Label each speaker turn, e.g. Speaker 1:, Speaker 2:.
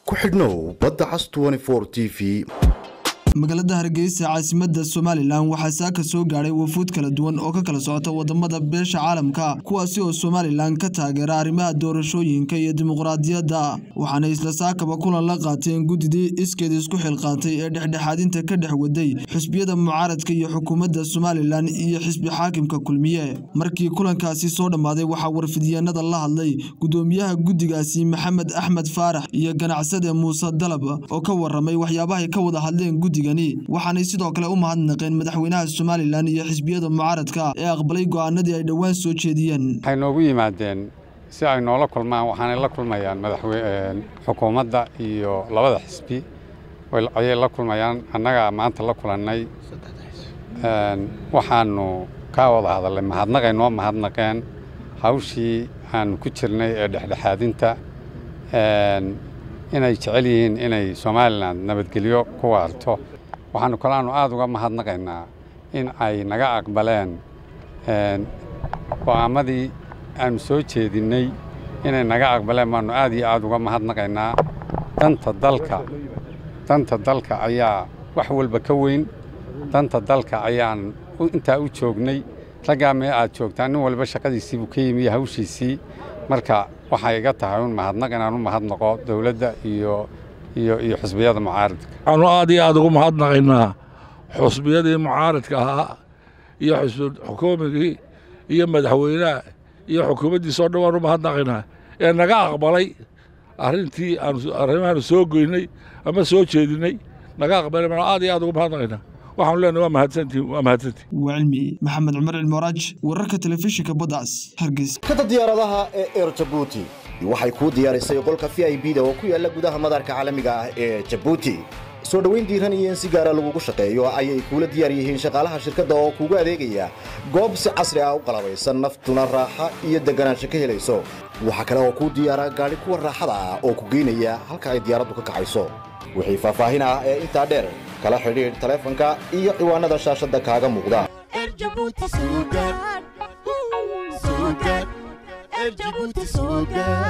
Speaker 1: ku xidhnow badda cas t v
Speaker 2: magaalada hargeysa caasimada somalilan waxaa saaka soo gaadhay wafuud kala duwan oo ka kala socota wadamada beesha caalamka kuwaasi oo somalilan ka taageera arrimaha doorashooyinka iyo dimuqraadiyadda waxaana isla saakaba kulan la qaateen guddidii iskeed isku xilqaatay ee dhexdhexaadinta ka dhex waday xisbiyada mucaaradka iyo xukuumadda somalilan iyo xisbi xaakimka kulmiye markii kulankaasi soo dhammaaday waxaa warfidyeennada la hadlay gudoomiyaha guddigaasi maxamed axmed faarax iyo ganacsade muuse dalab oo ka waramay waxyaabahay ka wada hadleen guddiga waxaanay sidoo kale u mahadnaqeen madaxweynaha somalilan iyo xisbiyada mucaaradka ee aqbalay go'aanadii ay dhowaan soo jeediyeen
Speaker 3: waxay noogu yimaadeen si ay noola kulmaan waxaanay la kulmayaan xukuumadda iyo labada xisbi ayay la kulmayaan annagaa maanta la kulannay waxaanu ka wada hadalnay mahadnaqay noo mahadnaqeen hawshii aanu ku jirnay ee dhexdhexaadinta inay jecel yihiin inay somalilan nabadgelyo ku waarto waxaanu kalaanu aada uga mahadnaqaynaa in ay naga aqbaleen go'aamadii aanu soo jeedinnay inay naga aqbaleen baanu aad iyo aada uga mahadnaqaynaa danta dalka danta dalka ayaa wax walba ka weyn danta dalka ayaan intaa u joognay raggaa mee aad joogtaan nin walba shaqadiisii buu ka yimi iyo hawshiisii marka waxay iga tahay un mahadnaq inaan u mahadnaqo dowladda iyo iyo iyo xusbiyada mucaaradka
Speaker 4: waxaanu aad iyo aada ugu mahadnaqaynaa xusbiyadii mucaaradka ahaa iyo xukuumigii iyo madaxweynaha iyo xukuumaddiisa o dhan waan u mahadnaqaynaa ee naga aqbalay arrintii arrimahaanu soo goynay ama soo jeedinnay naga aqbalay baan aad iyo aad ugu mahadnaqaynaa waxaanu leenahay waa mahadsantihin waa mahadsantihin
Speaker 2: waa cilmi maxamed cumar cilmiraaj wararka telefishinka baddaas hargeysa
Speaker 1: kada diyaaradaha ee eer jabuuti waxay kuu diyaarisay qolka v i b da oo ku yaala gudaha madaarka caalamiga ah ee jabuuti soo dhoweyn diiran iyo in si gaara lagugu shaqeeyo ayay kuula diyaar yihiin shaqaalaha shirkadda oo kuugu adeegaya goob si casri ah u qalabaysan naftuna raaxa iyo deganaansho ka helayso waxaa kale oo kuu diyaara gaadhi kuwa raaxada ah oo ku geynaya halka ay diyaaraddu ka kacayso wixii faahfaahin ah ee intaa dheer kala xidhiidh taleefanka iyo ciwaanada shaashadda kaaga muuqda